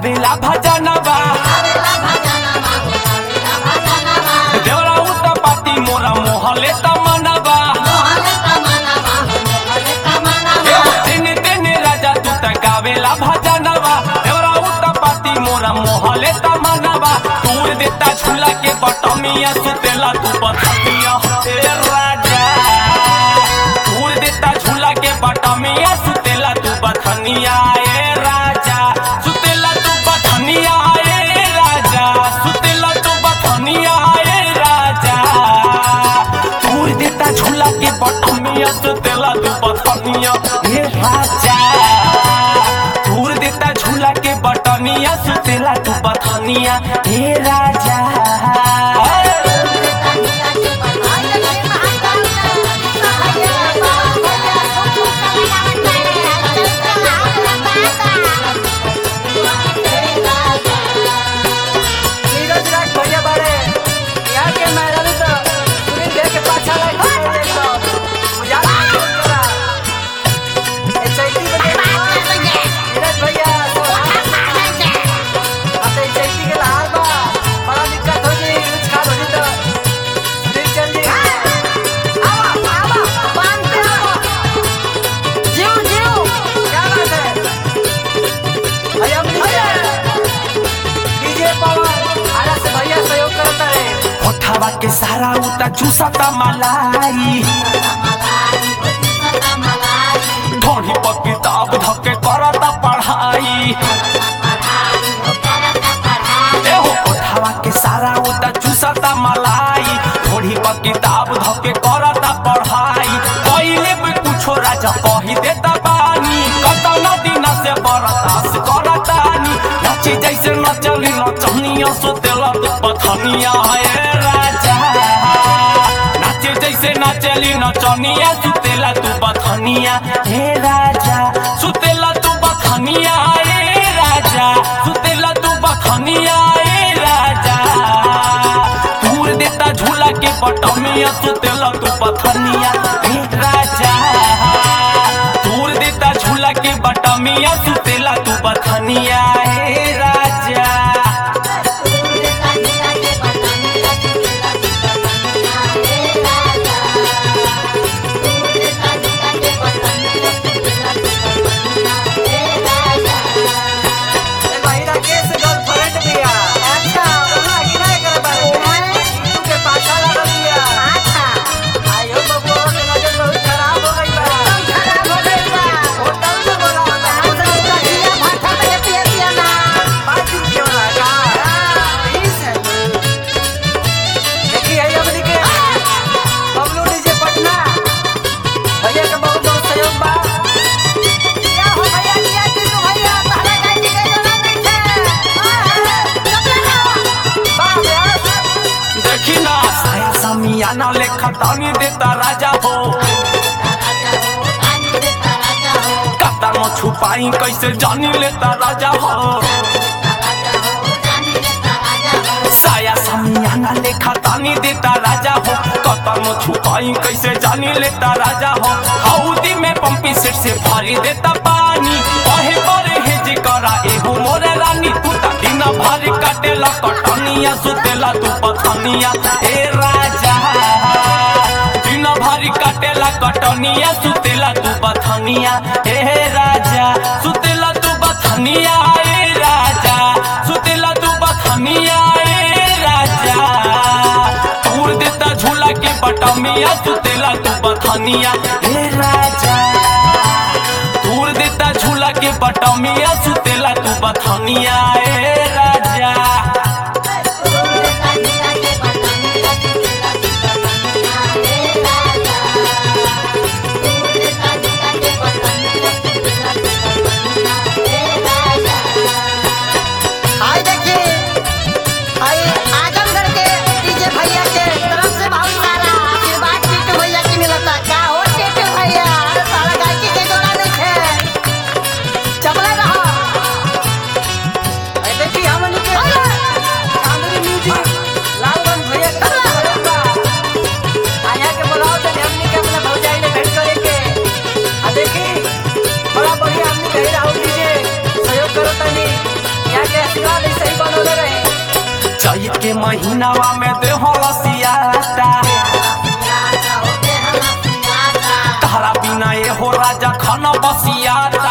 गावेला भजनवा देवरा उत पाती मोरा मोहले तमनवा दिन दिन राजा तू त गावेला भजनवा देवरा उत पाती मोरा मोहले तमनवा तूर देता झूला के बटमिया सुतेला तू बथमिया हे राजा तूर देता झूला के बटमिया सुतेला तू बथनिया ए राजा सुतेला तू बथनिया ए राजा सुतेला तू बथनिया ए राजा तूर देता झूला के बटमिया सुतेला तू बथनिया ए राजा तूर देता झूला के बटनिया सुतेला तू बथनिया ए राजा नीरज राज भैया बाड़े यहाँ के मेहरारू तो सुनील देव के पाछा लग गए तो उजाला कर दिया। ए चैती बजे नीरज भैया अब तो ए चैती के लहार बा बड़ा दिक्कत हो जी यूज खाद हो जी तो सुनील चल जी क्या बात है भैया भैया डीजे पवन आरा से भैया सहयोग करता है कोठावा के सारा उता चूसता मलाई ढोढ़ी पर किताब धके करता पढ़ाई एहो कोठावा के सारा उता चूसता मलाई ढोढ़ी पर किताब धके करता पढ़ाई पहिले भी कुछो राजा कही देता बानी कतना दिन से बरदास करतानी नची जैसे नचली नचनिया सुतेला तू पथनिया है राजा नाचे जैसे नचली नचनिया सुतेला तू बथनिया हे राजा सुतेला तू बथनिया हे राजा सुतेला तू बथनिया हे राजा दूर देता झूला के बटमिया सुतेला तू बथनिया हे राजा दूर देता झूला के बटमिया सुतेला तू बथनिया हे राजा ए भाई राकेश गर्लफ्रेंड दिया अच्छा कहाँ गिनाए करे बारे तू के पाछा लगा दिया आयो बबुआ के नजर बहुत खराब हो गई बा होटल में बोला होता बात क्यों लगा प्लीज है देखिए ये हमनी के बबलू डीजे पटना भैया के बहुत बहुत सहयोग बा बा व्यास देखी ना साया समियाना लेखा तानी देता राजा हो कता में छुपाई कैसे जानी लेता राजा हो साया समियाना लेखा तानी देता राजा हो कता में छुपाई कैसे जानी लेता राजा हो हौदी में पंपी सेट से भरी देता पानी कहे बरे हेज करा एहू मोरे रानी तू ता दिन भर काटेला कटनिया सुतेला तू पथनिया ए राजा दिन भर काटेला कटनिया सुतेला तू बथनिया ए राजा सुतेला तू बथनिया ए राजा सुतेला तू बथनिया ए राजा दूर देता झूला के बटमिया सुतेला तू बथनिया ए राजा दूर देता झूला के बटमिया सुतेला तू बथनिया ए राजा आई देखिए आई आजमगढ़ के डीजे भैया के तरफ से बहुत सारा आशीर्वाद टीटू भैया की मिलता क्या हो टीटू भैया सारा गायकी के जोड़ा नहीं है चपले रहो ए देखी हमनी के चैत के महीनावा में देहो रसियाता तारा बिना ये हो राजा खाना बसियाता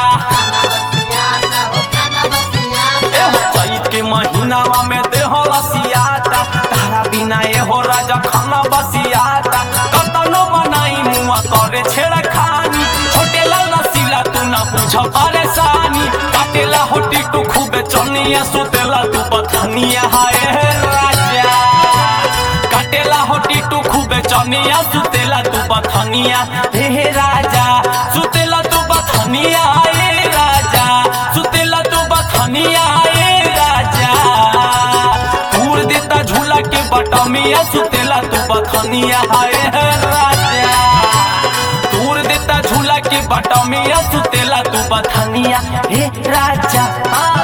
ए हो चैत के महीनावा में देहो रसियाता तारा बिना ये हो राजा खाना बसियाता कतनो बनाई मुआ करे छेड़ा खानी होटेला नसीला तू ना पूछ परेशानी काटेला होटी तू खूबे चनिया सुतेला तू बथनिया हाय राजा काटेला होटी तू खूबे चनिया सुतेला तू बथनिया हे राजा सुतेला तू बथनिया हे राजा सुतेला तू बथनिया हे राजा दूर देता झूला के बटमिया सुतेला तू बथनिया हे राजा दूर देता झूला के बटमिया सुतेला तू बथनिया हे राजा आ